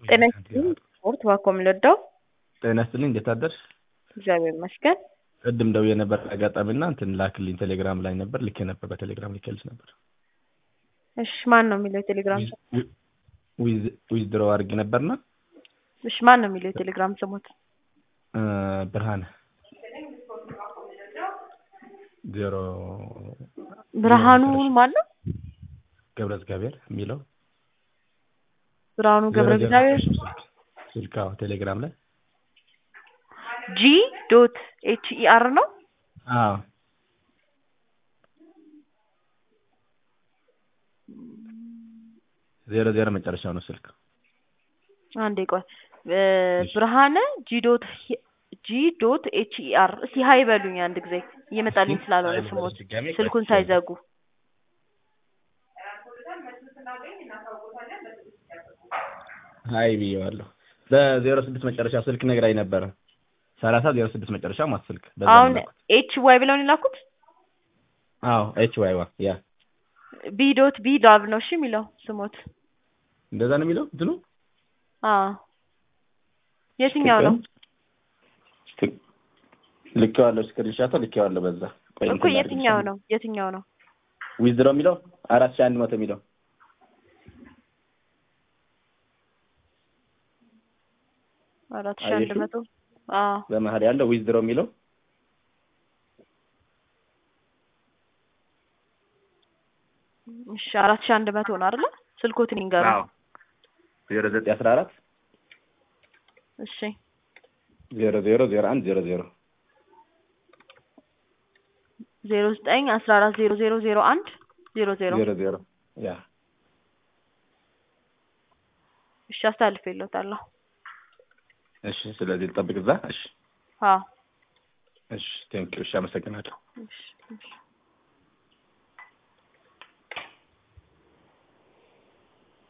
ጤና ይስጥልኝ ስፖርት ባኮ የምንወደው ጤና ይስጥልኝ እንዴት አደርሽ? እግዚአብሔር ይመስገን። ቅድም ደውዬ ነበር አጋጣሚ እና እንትን ላክልኝ ቴሌግራም ላይ ነበር ልኬ ነበር በቴሌግራም ልኬልሽ ነበር። እሺ ማን ነው የሚለው የቴሌግራም ስም? ዊዝድሮ አድርጌ ነበርና እሺ ማን ነው የሚለው የቴሌግራም ስሙት? እ ብርሃነ ዜሮ ብርሃኑ ማን ነው? ገብረ እግዚአብሔር የሚለው ብርሃኑ ገብረ እግዚአብሔር ስልክ አዎ ቴሌግራም ላይ ጂ ዶት ኤች ኢ አር ነው። አዎ ዜሮ ዜሮ መጨረሻው ነው ስልክ አንዴ ቆይ እ ብርሃነ ጂ ዶት ጂ ዶት ኤች ኢ አር እስቲ ሀይ በሉኝ አንድ ጊዜ እየመጣልኝ ስላልሆነ ስሞት ስልኩን ሳይዘጉ ሀይ ብዬዋለሁ። በዜሮ ስድስት መጨረሻ ስልክ ነግራኝ ነበረ። ሰላሳ ዜሮ ስድስት መጨረሻ ማት ስልክ በዛ ነው አሁን የላኩት። ኤች ዋይ ብለውን የላኩት አዎ ኤች ዋይ ዋ ያ ቢ ዶት ቢ ዳብ ነው እሺ የሚለው ስሞት እንደዛ ነው የሚለው እንትኑ አዎ የትኛው ነው ልኬዋለሁ። ስክሪንሻቶ ልኬዋለሁ። በዛ ቆይ እኮ እንትን የትኛው ላድርግልሽ። ነው የትኛው ነው ዊዝድሮ የሚለው አራት ሺህ አንድ መቶ የሚለው አራት ሺህ አንድ አየሽው? መቶ አዎ በመሀል ያለው ዊዝድሮ የሚለው እሺ አራት ሺህ አንድ መቶ ነው አይደለ ስልኮትን ይንገሩ አዎ ዜሮ ዘጠኝ አስራ አራት እሺ ዜሮ ዜሮ ዜሮ አንድ ዜሮ ዜሮ ዜሮ ዘጠኝ አስራ አራት ዜሮ ዜሮ ዜሮ አንድ ዜሮ ዜሮ ዜሮ ዜሮ ያ እሺ አስተላልፌልዎታለሁ እሺ። ስለዚህ ልጠብቅ እዛ። እሺ አዎ እሺ ቴንኪው። እሺ አመሰግናለሁ። እሺ እሺ